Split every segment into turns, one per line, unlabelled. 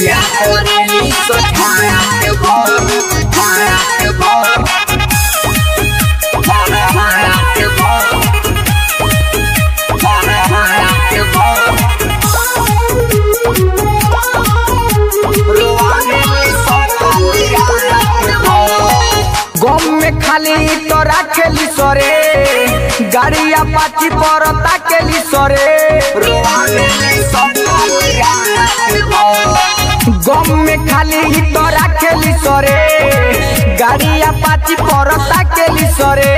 प्यार करेली तो ठाट भर ठाट भर ठाट भर ठाट भर रोवानेली सताली ठाट भर
गम में खाली तो राखेली सरे गाड़िया पाची पर ताकेली सरे
रोवानेली सताली ठाट भर
गम में खाली तो राखेली सरे गाड़िया पाची पर ताकेली सरे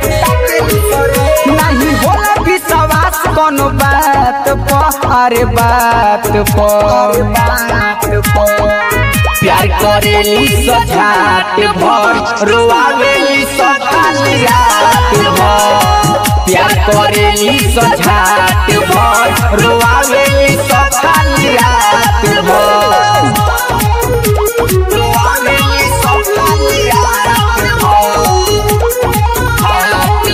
नहीं होला विश्वास कोनो बात पर अरे बात पर
प्यार करेली सजात भर रोआवेली सखाली रात भर प्यार करेली सजात भर रोआवेली सखाली रात भर रोआवेली सखाली रात भर रात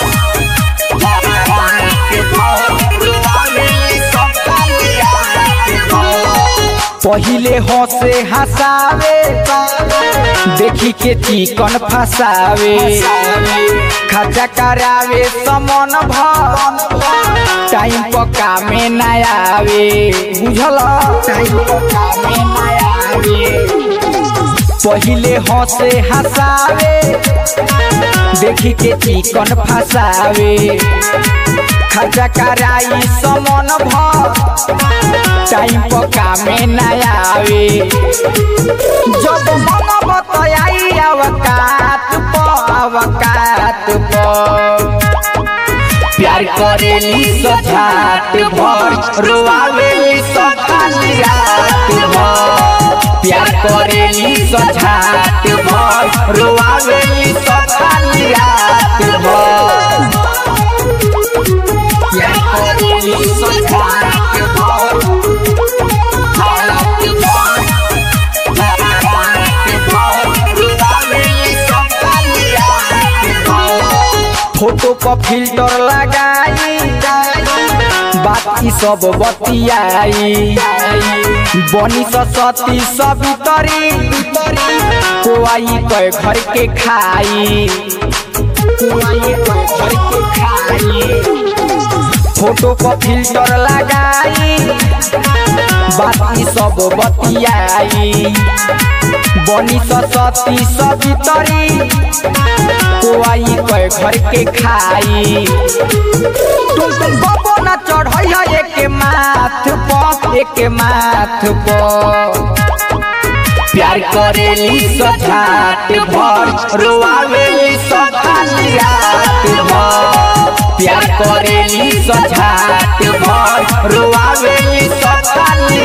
भर रोआवेली सखाली रात भर
पहिले हंसे हंसावे देखी के चिकन फसावे खर्चा करावे समन भर टाइम पक्का में न आवे बुझल टाइम पक्का में न आवे पहिले हंसे हंसावे देखी के चिकन फसावे खर्चा कराई समन भर टाइम पक्का में न आवे जब मन बतयाई अवकात प अवकात प
प्यार करेली सजात भर रोआवेली सखाली रात भर प्यार करेली सजात भर रोआवेली सखाली रात भर प्यार करेली सजात भर रात भर रात भर रोआवेली सखाली रात भर
फोटो पर फिल्टर लगाई बाकी सब बतियाई बनी सती सभी तरी कोई कह घर के खाई कोई कह घर के खाई फोटो पर फिल्टर लगाई बाकी सब बतियाई बनी सती सभी तरी कोई कह घर के खाई तुम तुम बबो न चढ़ई है एक माथ पर एक माथ पर
प्यार करेली सजात भर रोआवेली सखाली रात भर प्यार करेली सजात भर रोआवेली सखाली